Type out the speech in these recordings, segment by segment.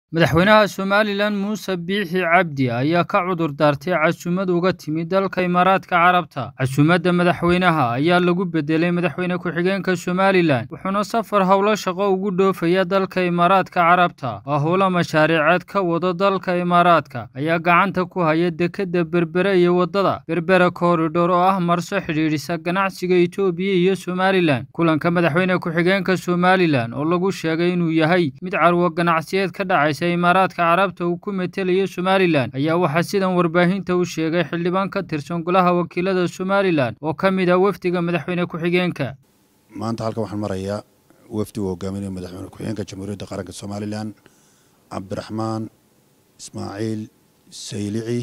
Madaxweynaha Somalilan Muuse Biixi Cabdi ayaa ka cudur daartay casuumad uga timid dalka Imaaraadka Carabta. Casuumadda madaxweynaha ayaa lagu bedelay madaxweyne ku-xigeenka Somalilan, wuxuuna safar howlo shaqo ugu dhoofayaa dalka Imaaraadka Carabta. Waa howlo mashaariiceed ka wada dalka Imaaraadka ayaa gacanta ku haya dekedda Berbera iyo waddada Berbera Corridor oo ah marso xidhiidhisa ganacsiga Itoobiya iyo Somalilan. Kulanka madaxweyne ku-xigeenka Somalilan oo lagu sheegay inuu yahay mid carwo ganacsiyeed ka dhacaysa Imaaraadka Carabta uu ku metelayo Somalilan ayaa waxaa sidan warbaahinta u sheegay xildhibaan ka tirsan golaha wakiilada Somalilan oo ka mid ah wafdiga madaxweyne ku-xigeenka. maanta halkan waxaan marayaa wafdi uu hogaaminayo madaxweyne ku-xigeenka jamhuuriyadda qaranka somalilan cabdiraxmaan ismaaciil saylici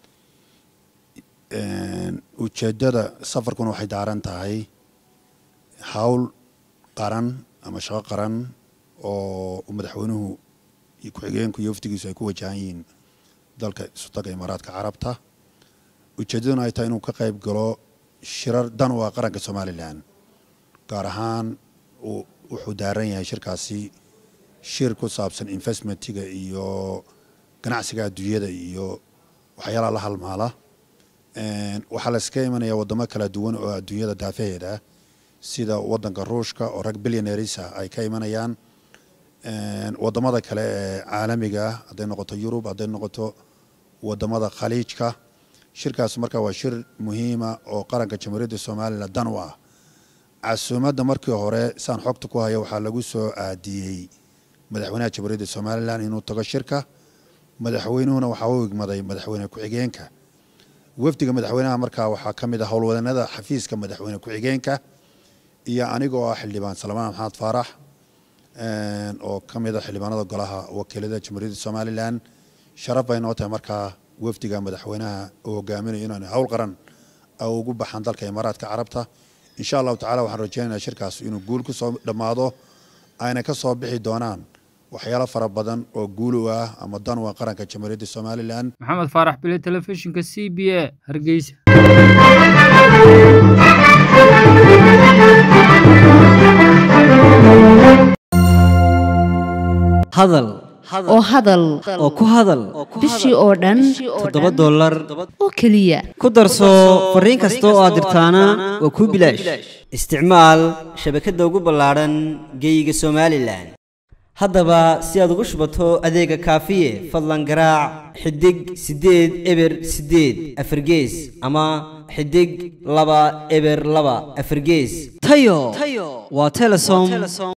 ujeeddada safarkuna waxay daaran tahay hawl qaran ama shaqo qaran oo uu madaxweynuhu iyo ku-xigeenku iyo wafdigiisu ay ku wajahan yihiin dalka isutaga imaaraadka carabta ujeeddaduna ay tahay inuu ka qayb galo shirar dan u ah qaranka somalilan gaar ahaan wuxuu daaran yahay shirkaasi shir ku saabsan investmentiga iyo ganacsiga adduunyada iyo waxyaalaha la halmaala waxaa la iska imanaya waddamo kala duwan oo adduunyada daafaheeda sida waddanka ruushka oo rag billionaires ah ay ka imanayaan waddamada kale ee caalamiga ah hadday noqoto yurub hadday noqoto waddamada khaliijka shirkaas marka waa shir muhiima oo qaranka jamhuuriyadda somalilan dan u ah casuumadda markii hore saan xogta ku haya waxaa lagu soo aadiyey madaxweynaha jamhuuriyadda somalilan inuu tago shirka madaxweynuhuna waxaa u igmaday madaxweyne ku-xigeenka wafdiga madaxweynaha markaa waxaa ka mid ah howlwadanada xafiiska madaxweyne ku-xigeenka iyo anigoo ah xildhibaan salmaan maxamed faarax oo ka mid a xildhibaanada golaha wakiilada jamhuuriyadda somalilan sharaf bay noo tahay markaa wafdiga madaxweynaha uu hogaaminayo inaan howl qaran ugu baxaan dalka imaaraadka carabta insha allahu tacala waxaan rajeynaynaa shirkaas inuu guul ku soo dhammaado ayna ka soo bixi doonaan waxyaalo fara badan oo guul u ah ama dan u ah qaranka jamhuuriyadda somalilan maxamed faarax bile telefishinka c b a hargeysa hadal oo hadal oo ku hadal bishii oo dhan toddoba dollar oo keliya ku darso fariin kasta oo aad dirtaana waa kuu bilaash isticmaal shabakadda ugu ballaadhan geeyiga somalilan haddaba si aad ugu shubato adeega kaafiye fadlan garaac xidig siddeed eber siddeed afargees ama xidig laba eber laba afargees tayo waa telesom